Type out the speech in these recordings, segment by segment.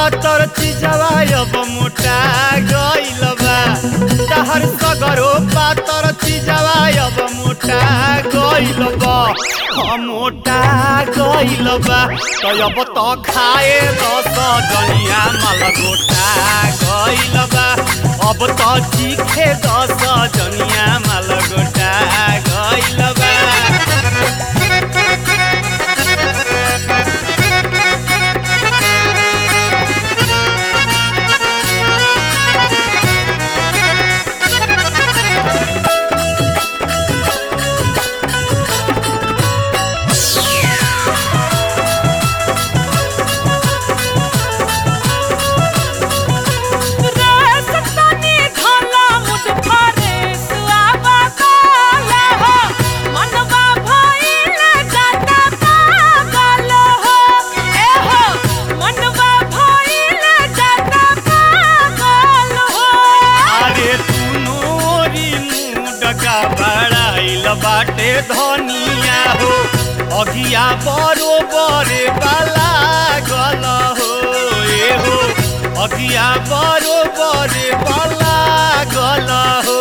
पातर चिजवा अब मोटा गइल बा तहर सगरो पातर चिजवा अब मोटा गइल बा हम मोटा गइल बा तो अब तो खाए दस जनिया माल गोटा गइल बा अब तो चीखे दस जनिया माल गोटा गइल बा रेस तनी घला मुठ फारे सुआवा काला हो मनवा भइल जाता पागल हो ए हो मनवा भइल जाता पागल हो अरे तुनोरी मुडका बड़ाइल बाटे धनिया हो अगिया बरोबर बाला गल हो ए हो अगिया बरोबर बाला गल हो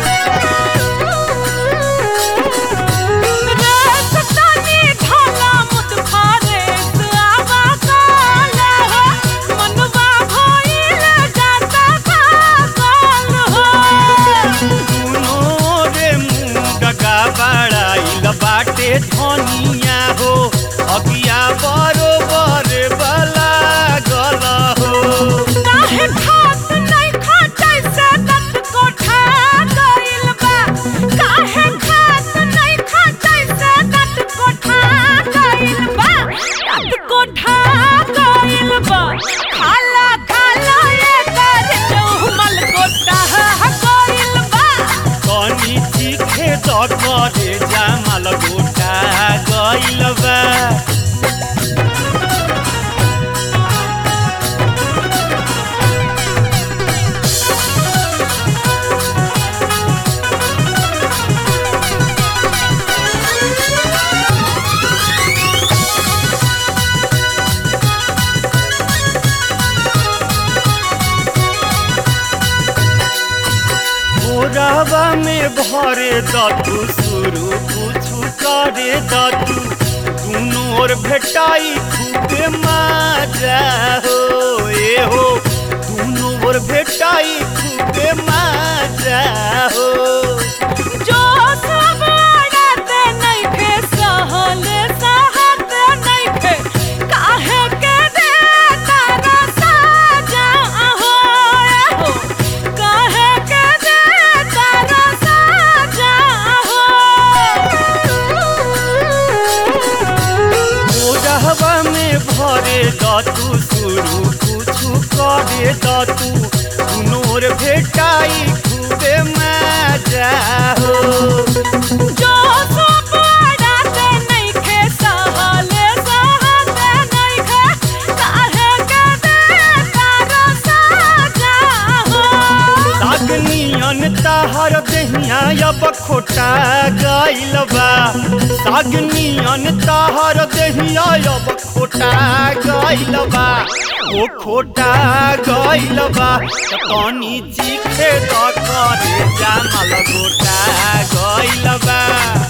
रेस तनी घला मुठ फारे सुआवा काला हो मनवा भइल जाता पागल हो दुनो रे मुडका बड़ाइल बाटे धनिया हो अगिया बरोबर बाला गल हो काहे खात नहीं खाते से दत कोठा गइल बा काहे खात नहीं खाते से दत कोठा गइल बा दत कोठा गइल बा खाला खाला ये कर चौमल कोठा गइल बा कनी चीखे त करे जामल गोटा गइल बा मोरवा में भरे दतु शुरू कुछु करे दतु दुनो ओर भेटाई खूबे माजा हो ए हो दुनो ओर भेटाई खूबे माजा हो जो सब आड़ते नहीं खे सहले सहते नहीं खे काहे के दे तारा साजा हो हो काहे के दे तारा साजा हो मोरहवा में भरे दतु शुरू कुछु करे दतु दुनोर भेटाई खूबे मजा हो जो सब आड़ते नहीं खे सहले सहते नहीं खे काहे के दे तारा साजा हो सागनियन ताहर देहिया अब खोटा गइल बा सागनियन ताहर देहिया अब खोटा गइल बा ओ खोटा गइल बा त तनी चीखे त करे जामल गोटा गइल बा